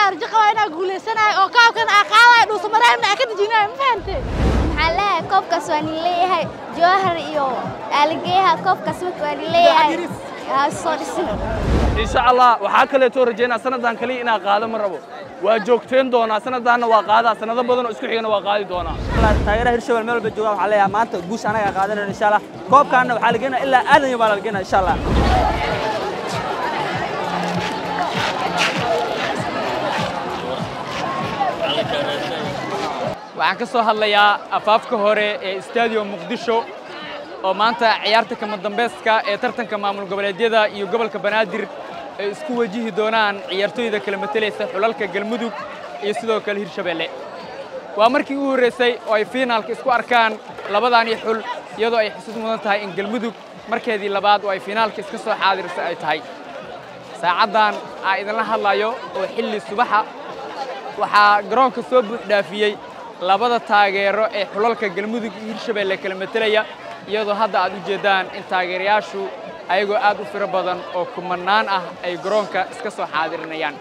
waxaa arjo qabaa inaa guulaysanayo oo koobkan aa qaadayo dhuusamareebna aa ka dejinayo ma fahantay maxaa leeyahay koobkaas waa nin leeyahay jawahar iyo aaligeeyaha koobkaas marka waa nin leeyahay ha soo dhisin insha allah waxaa kaleetoo rajaynaa sanaddan kaliya inaa qaado ma rabo waa joogteen doonaa sanaddaanna waa qaadaa sanado badan oo isku xigana waa qaadi doonaa taageeraha hirshabel meel walba joogaan waxaa leeyahay maanta guusha anaga qaadanayno insha allah koobkaana waxaa la geenaya ilaa aadan iyo baa la geenaya insha allah waxaan ka soo hadlayaa afaafka hore ee stadium muqdisho oo maanta ciyaarta kama dambayska ee tartanka maamul goboleedyada iyo gobolka banaadir ay isku wajihi doonaan ciyaartooyda kala matelaysa xulalka galmudug iyo sidoo kale hirshabeelle waa markii ugu horraysay oo ay fiinaalka isku arkaan labadaanii xul iyadoo ay xusud mudan tahay in galmudug markeedii labaad oo ay fiinaalka iska soo xaadirisa ay tahay saacaddan aa idinla hadlayo oo xilli subaxa waxaa garoonka soo buux dhaafiyey labada taageero ee xulalka galmudug iyo hirshabeelle kala matelaya iyadoo hadda aad u jeeddaan in taageerayaashu ayagoo aad u firo badan oo kumannaan ah ay garoonka iska soo xaadirinayaan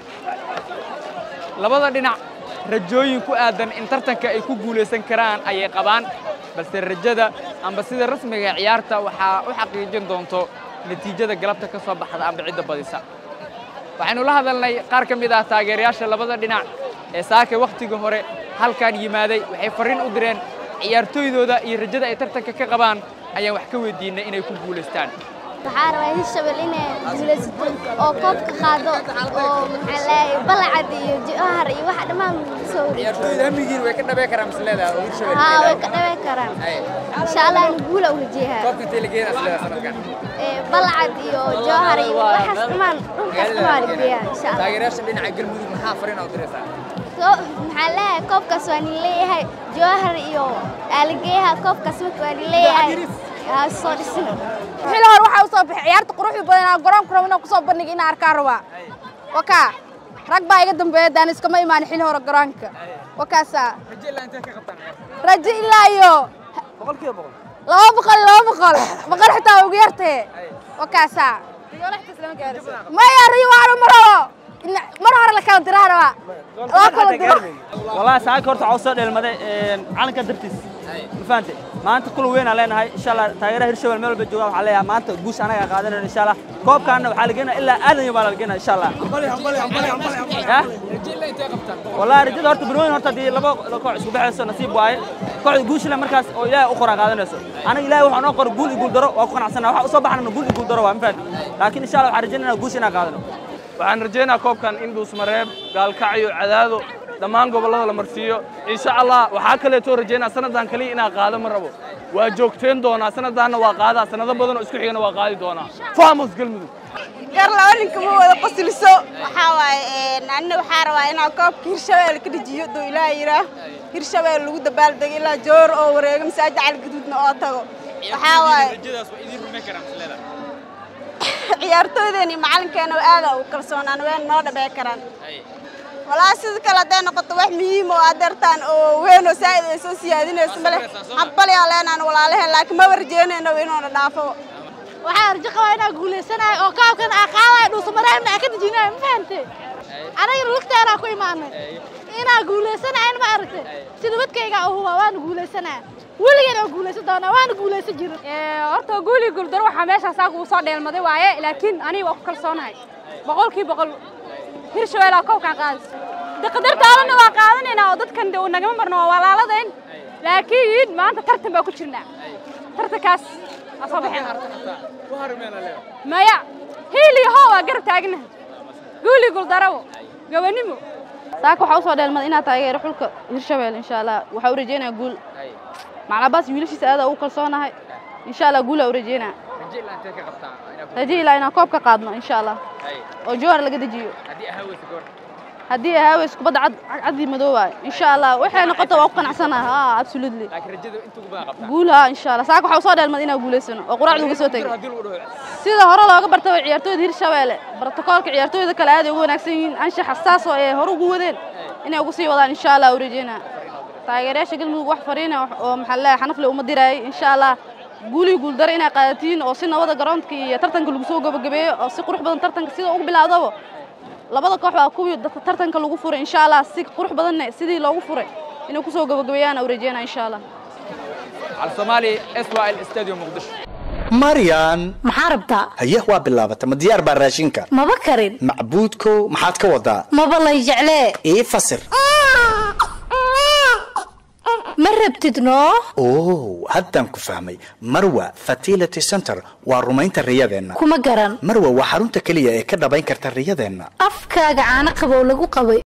labada dhinac rajooyin ku aadan in tartanka ay ku guulaysan karaan ayay qabaan balse rajada amba sida rasmiga ciyaarta waxaa u xaqiijin doonto natiijada galabta ka soo baxda amba cidda badisa waxaynu la hadalnay qaar ka mid ah taageerayaasha labada dhinac ee saaka wakhtiga hore halkan yimaaday waxay farriin u direen ciyaartooydooda iyo rajada ay tartanka ka qabaan ayaan wax ka weydiinay inay ku guulaystaan waxaa rabaa hirshabel inay guulaysato oo koobka qaado oo maxaa leeyahay balacad iyo jawahar iyo waxa dhammaan soo ciyaartooyda hamigiin way ka dhabee karaan misleedaha oo hirshabelle haa way ka dhaweyn karaan insha allah in guula u rajeeyaa koobka intee la geenaa isleedaha sanadkan balacad iyo jawahar iyo waxaas dhammaan dhulkaas dhammaan geeyaa insha allah taageerayaasha dhinaca galmudug maxaa farriin u diraysaa maxaa leeyahay koobkaas waa nin leeyahay jawahar iyo aaligeeyaha koobkaas marka waa nin leeyahay ha soo dhisin xili hore waxaa usoo baxay ciyaarta quruxda badan aa garoonka rabo inaan kusoo bandhiga inaan arkaan rabaa wakaa rag baa iga dambeeya daan iskama imaan xili hore garoonka wakaasaa rajo ilaa intee ka qabtaan ciyaarta rajo ilaa iyo boqolkiiba boqol laba boqol iyo laba boqol boqol xitaa ugu yartee wakaasaa maya riyo waanu ma rabo mar hore la kala diraa rabaa loo kala diro wallahi saaka horta waxaa usoo dheelmaday calanka dartiis ma fahante maanta kulan weyn aan leenahay insha allah taageeraha hirshabel meel walba joogaan waxaa leeyahay maanta guusha anaga qaadanayno insha allah koobkaana waxaa la geenaya ilaa aadan iyo baa la geenaya insha allah yah rajo ilaa intee qabtaan wallahi rajada horta bilooyin horta haddii laba koox isku baxayso nasiib waaye kooxda guushile markaas oo ilaahay u qoraa qaadanayso aniga ilaahay waxaa noo qora guul iyo guul daro waa ku qanacsana waxa usoo baxnana guul iyo guul daro waa ma fahante laakiin insha allah waxaan rajaynayna guusha inaan qaadano waxaan rajaynayaa koobkan in dhuusmareeb gaalkacyo cadaado dhammaan gobollada la marsiiyo insha allah waxaa kaleetoo rajaynaa sanaddan kaliya inaa qaado ma rabo waa joogteen doonaa sanaddaanna waa qaadaa sanado badan oo isku xigana waa qaadi doonaa famos galmudug gar laba ninka ma wada qosliso waxaa waaye anina waxaa rabaa inaa koobka hirshabeel ka dejiyo duu ilaaha yidhaah hirshabeel lagu dabaaldego ilaa joor oo wareego masaajid calgaduudna oo tago waxaa waaye rajadaas waa idiin rumayn karaan misleeda ciyaartooydeeni macalinkeena aada ugu kalsoonaan ween noo dhabee karaan walaa sida kale hadday noqoto wax muhiim oo adeertaan oo weyn oo saa'id ay soo siyaadinayso male habbalyaa leenaan walaalaheen laakiin maba rajeynayno inuuna dhaafo waxaa arjo qabaa inaa guulaysanayo oo koobkan aa qaadayo dhuusamareebna aa ka dejinayo ma fahantay aniga lugteenaa ku imaanay inaa guulaysanayo ma aragtay sida wadkaygaa u hubaa waana guulaysanaya weligeed oo guulaysan doonaa waana guulaysan jirin horta guuli guuldaro waxaa meeshaas aaga uu soo dheelmaday waaye laakiin aniga waa ku kalsoonahay boqolkii boqol hirshabeelaa koobkaan qaadaysa de qadartaadana waa qaadanaynaa oo dadkan de nagama marno waa walaaladayn laakiin maanta tartan baa ku jirnaa tartankaas waa soo baxeen maya hiil iyo hoo waa garab taagnahay guuli guuldarawo gabanimo saaka waxaa usoo dheelmada inaad taageero xulka hirshabelle insha allah waxaa u rajeynaya guul maclabaas wiilashiisa aada ugu kalsoonahay insha allah guulaa u rajeynaa rajo ilaa intee ka qabtaan raje ilaa inaan koob ka qaadno insha allah oo jowhar laga dejiyo haddii ahaaweysa goor haddii ahaaweys kubadda cad cadii madow waayo insha allah waxay noqoto waa ku qanacsanaha ha absolutely laakiin rajada inta ugu badan qabtaan guul ha insha allah saaka waxaa usoo dheelmada inaan guulaysano oo quraacda uga soo tegay haddii lagu dhaho sida hore looga bartay ciyaartooyda hirshabelle brotokoolka ciyaartooyda kale aad ay ugu wanaagsan yihiin anshaxa saas oo ay hore ugu wadeen inay ugu sii wadaan insha allah u rajeynaa taageerayaasha galmudug wax fariina oo maxaa leeyahay xanafle uma diraayay insha allah guulii guuldaro inay qaadatiin oo si nabada garoonka iyo tartanka lagu soo gabagabeeyo oo si qurux badan tartanka sida ugu bilaawdaba labada koox waa kuwii dadka tartanka lagu furay insha allah si qurux badanna sidii loogu furay inay kusoo gabagabeeyaan u rajeynaa insha allah على الصومالي اسوأ الاستاديوم مقدشو maryan maxaa rabtaa haye waa bilaabata ma diyaar baa raashinka maba karin macbuudkow maxaad ka wadaa maba lay jeclee ii fasir ma rabtid noo oo haddaan ku fahmay marwa fertility center waa rumaynta riyadeenna kuma garan marwa waa xarunta keliya ee ka dhabayn karta riyadeenna afkaaga caano qabow lagu qabay